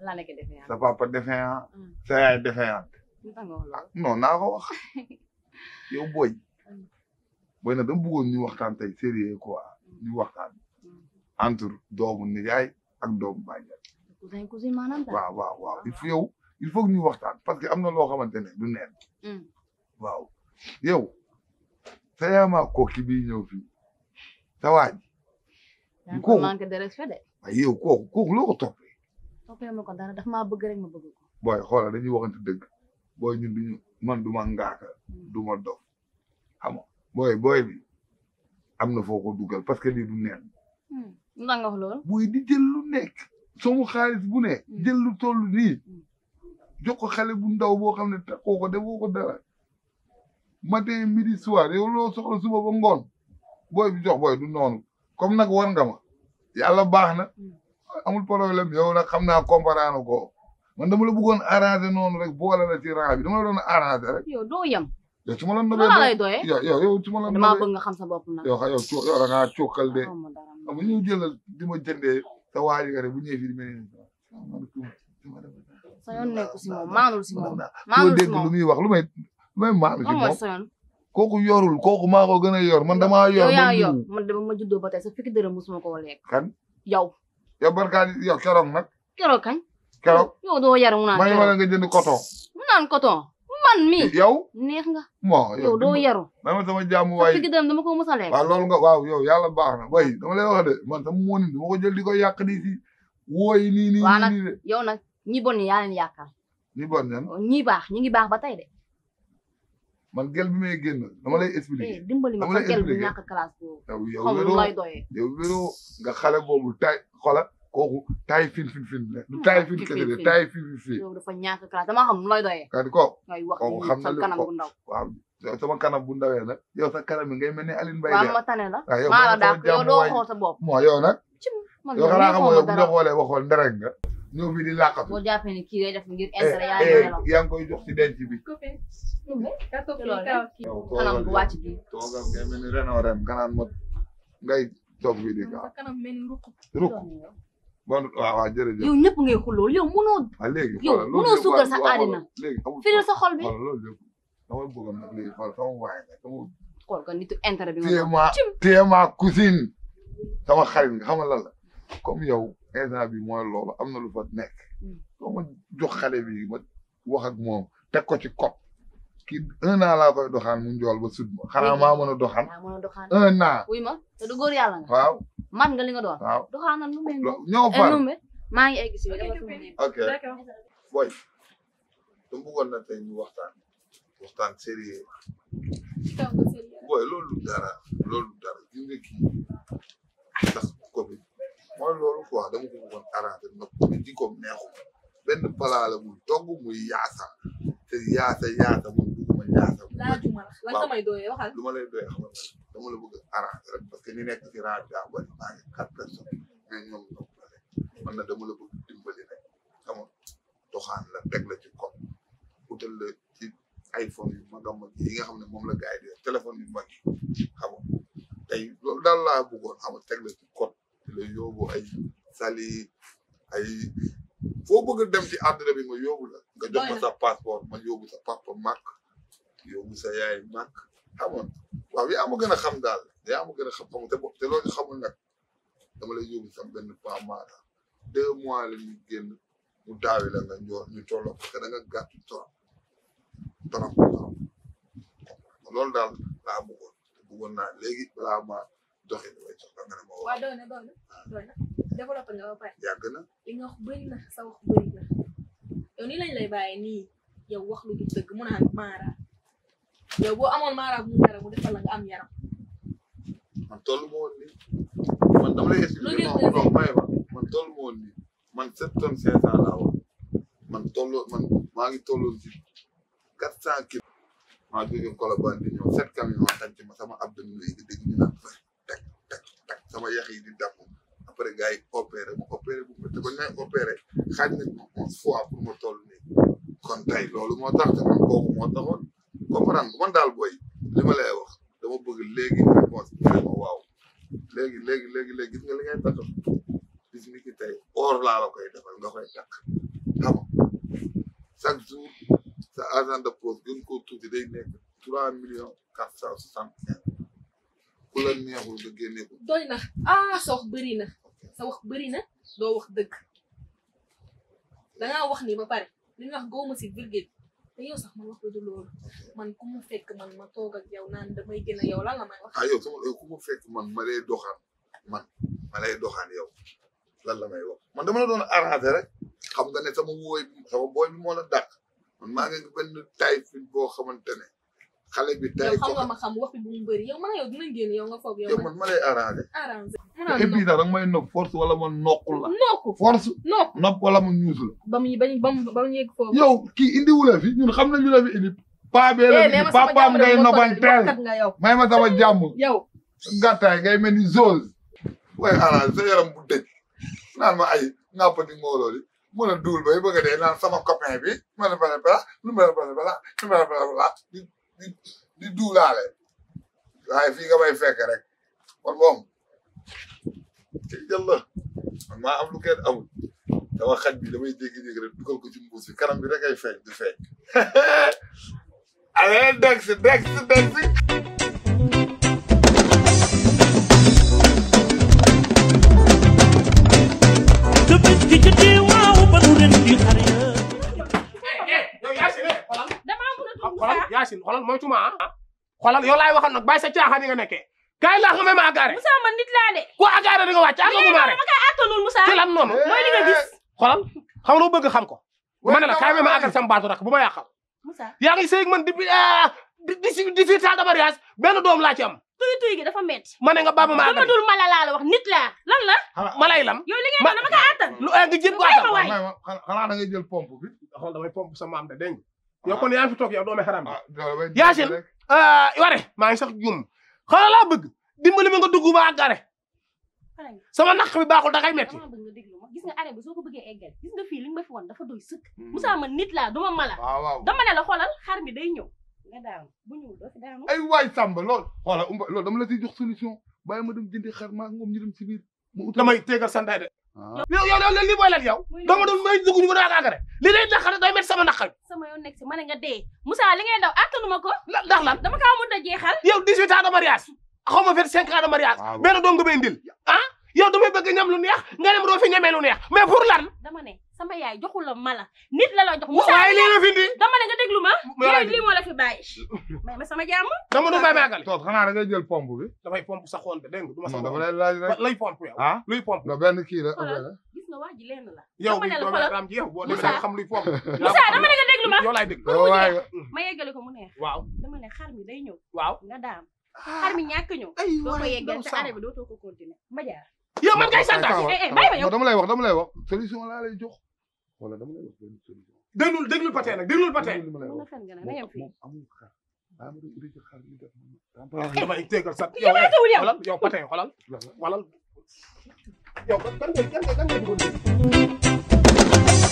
la nekk defee sa papa défaillant Mm. sa yaay défaillant lu tax nga wax loolu. non naa ko wax yow booy booy na dama bëggoon ñu waxtaan tey sérieux quoi ñu waxtaan entre doomu nijaay ak doomu bàjjan cousin cousin maanaam daal. waaw waaw waaw il faut yow il faut que ñu waxtaan parce que am na loo xamante ne du neen Mm. waaw yow sa yaamaa kooki bii ñëw fii sa waaj yaa ngi kooku- ko manqué de respect de. waaye yow kooku kooku loo ko toppee toppee ma ko dara daf maa bëgg rek ma bëgg ko. booy xoolal dañuy waxante dëgg booy ñun duñu man du ma ngaaka du ma dof xam nga booy booy bi am na foo ko dugal parce que lii du neen Hmm. lu tax nga wax loolu. buy di jël lu nekk soomu xaalis bu ne Mm. jël lu toll nii Mm. jox ko xale bu ndaw boo xam ne taxoo ko defoo ko dara matin midi soir yow loo soxla suba ba ngoon booy bi jox booy du noonu comme nag war nga ma yàlla baax na Mm. amul problème yow nag xam naa comprendre ko man dama la bëggoon arranger noonu rek boole la ci rang bi dama la doon arranger rek yow doo yem. yow su ma la lu nobee la lay doyee. yow yow yow su ma la damaa nobee bëgg nga xam sa bopp nag. yow xa yow co yow da ngaa cokkal de xaw ma dara. xam nga ñëw jëlal di ma jëndee sa waaji nga ne bu ñëwee fii di mel ni salaamaaleykum sama dama sa yoon nekku si moom maanul si moom. doo maanul si dégg lu moom. muy wax lu may lu may maanu ci lan mooy moom sa yoon. kooku yorul kooku maa ko gën a yor man damaa yor yow yaa man yor diw. man dama ma juddoo ba tey sa fukki dërëm musuma ko lekk. kan yow. yow barkaat yow keroog nag keroog kañ. keroog yow doo yar mu naan may keroog. wala nga jënd coton mu naan coton. man mi yow neex nga. bon yow doo yaru. may ma sama jàmm sa waay fukki dërëm dama ko mus a lekk. waaw loolu nga waaw yow yàlla baax na bay dama lay wax de man sama moonin dama ko jël di ko yàq di si wooyi nii nii Waa nii nag- nii de yow nag ñi bon ñi yaa leen yàqal. ni bon ñan ñi baax ñi ngi baax ba tey de. man gel bi may génn dama lay eh expliquer dimbali ma dama sa lay gel bu expliquer. ñàkk classe boobu. yow yow xaw ma lu wéroo lay doyee. yow wéroo nga xale boobu tay xola kooku tay fin fin fin la du tay fin fin, kese de fin. tay fin fin fin yow dafa ñàkk classe damaa xam lu lay doyee. kadi ko ngay wax kooku ni xam na sa li- kanam ko- bu ndaw. waaw yow sama kanam bu ndawee nag yow sa kanam bi ngay mel ni Aline Mbaye waaw de ma tane la. waaw yow maa la sama dàq yow jàmm doo waay. xool sa bopp. moo yow nag man yow yow xanaa neexoo xamoo ma yow bu dara. ñu xoolee ba xool nderek nga ñëw fi di làqatu boo jàppee ni kii day def ngir eh intérêt yaa ngi eh nelaw. yaa ngi koy jox ci denc bi Copine. Loolu Ka toog loolu fii kaw kii. yow kanam toogal bu yow. wàcc bi. toogal ngay mel ni ren o ren kanaan ma ngay toog fii di Sa ka kanam mel ni ruq. ruk bon waaw waaw jërëjëf yow ñëpp ngay xullool yow mënoo waaw léegi yow xoolal loolu mënoo yëpp suukar waaw, sa waaw, àddina. léegi amul firil sa xol bi. xoolal loolu yëpp dama bëggoon nag léegi xoolal sama waay nga sama xool ko nitu intérêt bi nga téye doon. ma téye ma cousine sama xarit nga xamal lan la comme yow instant bi mooy loolu am na lu fa nekk Mm. soo ma jox xale bi ma wax ak moom teg ko ci code kii un an laa koy doxaan mu njool ba sud ma xanaa Léegi. maa mën a doxaan yaa mën a doxaan. un an wuy ma te du góor yàlla nga. waaw man nga li nga doon. waaw doxaanal lu mel lo- ni. ñoo eh far numbe maa ngi egg si bi Ok, dafa ok. fi mu nekk. ok D'accord. boy dama bëggoon na tey ñu waxtaan waxtaan sérieux Kaw nga sérieux. boy loolu du dara loolu du dara gis nga kii ndax ko bi mooy loolu quoi dama ko bëggoon arrangé nag ko bi jikkoom neexu benn palaa la muy togg muy yaasa te yaasa yaasa muy bëgguma yaasa Laajuma la. Lan nga may doyee waxal. lu ma lay doy xamal la dama la bëgg arrangé rek parce que ñu nekk ci rajo daa bari maa ngi quatre personnes mais ñoom ñoom la rek man na dama la bëgg dimbali rek xam nga doxaan la teg la ci kon utal la ci iPhone yu mag a mag yi nga xam ne moom la gars yi di def téléphone yu mag yi xam nga tey loolu daal laa bëggoon xam nga teg la ci code di la yóbbu ay sali ay foo bëgg a dem ci àdduna bi ma yóbbu la nga jox ma sa passeport ma yóbbu sa papa màkk yóbbu sa yaay màkk xam nga waaw yaa ma gën a xam daal yaa ma gën a xam xam te bo- te loolu xamul nag dama lay yóbbu sax benn pas maata deux mois la ñuy génn mu daawi la nga ñor ñu tolloo parce que da nga gàtt trop trop trop loolu daal laa bëggoon te bëggoon naa léegi balaa ma doxee damay soxla nga ne ma waaw wax doy na doy na doy na. développé nga ba pare. yàgg na li nga wax bëri na sa wax bëri na. yow nii lañ lay bàyyee nii yow wax lu du dëgg mu naan maara. yow boo amoon maara bu mu dara mu defal la nga am yaram. man toll ma woon nii man dama lay expliquer Lu non ngeen non may ma man toll ma woon nii man sept tonnes cinq cent laa woon man tolloo man maa ngi tolloon ci quatre cent kilos maa jóge Colobane di ñëw sept camions tànc ma sama abdominaux yi di dégg ñu naan fay tak tak tak sama yax yi di damm après gars yi opéré ma opéré bu métti ba ñu may opéré xaaj nañ ma onze fois pour ma toll nii kon tey loolu moo tax te man kooku moo taxoon comprendre nga man daal booy li ma lay wax dama bëgg léegi réponse bi ne ma waaw léegi léegi léegi léegi gis nga li ngay takk bis ni ki tey or laa la koy defal nga koy takk xam nga chaque jour sa argent de poche gën koo tuuti day nekk trois millions quatre cent soixante quinze ku la neexul nga génne ko doy na ah sa wax bëri na sa wax bëri na doo wax dëgg dangaa wax ni ba pare li nga wax góoma si virgule te yow sax man wax du loolu man ku mu fekk man ma toog ak yow naan damay gën a yow lan la may wax ah yow sama yow ku ma fekk man ma lay doxaan man ma lay doxaan yow lan la may wax man dama la doon arrangé rek xam nga ne sama wooy sama booy bi moo la dàq man maa ngi benn taay fi boo xamante ne xale bi tay yow xam ko nga ma xam wax bi bu mu bëri yow man yow dinañ génn yow nga foog yow yow man man ma lay arrangé arrangé et puis nag danga may nopp force wala ma noqul la nokku force nokku nopp wala ma ñuus la ba mu ba mu ba mu ba mu yegg foofu yow kii indiwu la fi ñun xam nañu la fi indi paa bee la eh fi nee indi ma sama papaam jàmm ngay de nobanteel kat nga yow may ma sama jàmm yow gàttaay ngay mel ni zose waaye arrangé sa yaram bu dëj naan ma ay nàppati ngooloo li mën a duul bay bëgg a dee naan sama copain bi ma ne bala bala lu ma ne bala bala lu ma ne bala bala di di di duulaale waaye fii nga may fekk rek kon moom ci jël la man maa am lu kenn amul dama xaj bi damay jékki-jékki rek dugal ko ci mbuus bi kanam bi rek ay feeñ di feeñ allez dex dex dex yow Yacine xoolal damaa mën a tudd xoolal Yacine xoolal moytuma ah xoolal yow laay waxal nag bàyyi sa caaxaan yi nga nekkee kaay laa nga may ma agaare Moussa man nit laa de. ku agaare di nga wàcc ak nga maare attanul Moussa. ci lan noonu mooy li nga gis. xoolal xam nga lu bëgg xam ko ma ne la kaay may ma agal sama baatu rek bu ma yàqal Moussa yaa ngi sëy ak man depuis di di si di fi taal de mariage benn doom laa ci am tuy tuy gi dafa métti. ma ne nga baaba ma dama agal dul mala laa la wax nit laa lan la. ma lay lam yow li ngay ma doon dama kaa attan. lu ay nga jëm ko May ma atal waay. may ma xanaa da ngay jël pompe bi xool damay pomp sa maam de dégg nga yow kon yaa ngi fi toog yow doome xaram bi ah damay Yacine. rek. ah ware maa ngi sax jum xanaa laa bëgg dimbali ma nga dugg ba àggare pare nga sama naq bi baaxul da kay metti dama bëgg nga déglu ma gis nga arrêt bi soo ko bëggee eggal gis nga fii li nga ma fi woon dafa doy sëkk. Moussa man nit laa duma mala. waaw waaw dama ne la xoolal xar mi day ñëw. nga daanu bu ñëwul doo fi daanu. ay waay Samba lool xoola umba loolu dama la ciy jox solution bàyyi ma dem jëndi xar maa moom ñu dem si biir mu utal damay téegal sa ndey de ah yow yow yow lii booy lan yow Muy li dama doon may dugg ñu mën a àggare li lay naqare day metti sama naqar sama yoon nekk si ma ne nga dee. Moussa li ngay daw attanuma ko. la ndax lan dama kaa mënut a jeexal. yow 18 ans de mariage xaw ma 25 ans de mariage waaw. benn doom nga may indil ah yow damay bëgg ñam lu neex nga dem doo fi ñamee lu neex mais pour lan dama ne sama yaay joxul la mala. nit la la jox Moussa waaye lii la fi indi dama ne nga déglu ma. Yow laay lii lii moo la fi bàyyi. may ma sama jàmm. dama du may ma àggale toog xanaa da ngay jël pompe bi dafay pompe sa xoon de dégg nga du ma sa non dama xoon lay laaj rek lay pompe yow ah luy pompe non benn kii la Xoolal. benn gis nga wax ji lenn la. yow dama bi ne la doomi xoolal. raam ji yow boo demee Moussa. nga xam luy pompe Moussa dama ne nga déglu ma. yow laay dégg dama waay ma yeggale ko mu neex. waaw dama ne xar mi day ñëw. waaw nga daam. xar mi ñàkk ñëw. ay doo ko waay yeggal daw te sàmm. arrêt bi dootoo ko continuer. ma jaar. yow man kay santaat eh, eh, bàyyi ma yow. non dama lay wax dama lay wax solution laa lay jox wala dama lay wax benn solution déglul déglul patee nag déglul patee li ma lay mën na wax fen nga ne na yem fii. moom amul xar daa ma doon uti ci xar ñu def remplacé damay téegal sa yow yaa tawul yow. xolal yow patee xolal xolal yow kan kan ngay kan ngay kan ngay dugal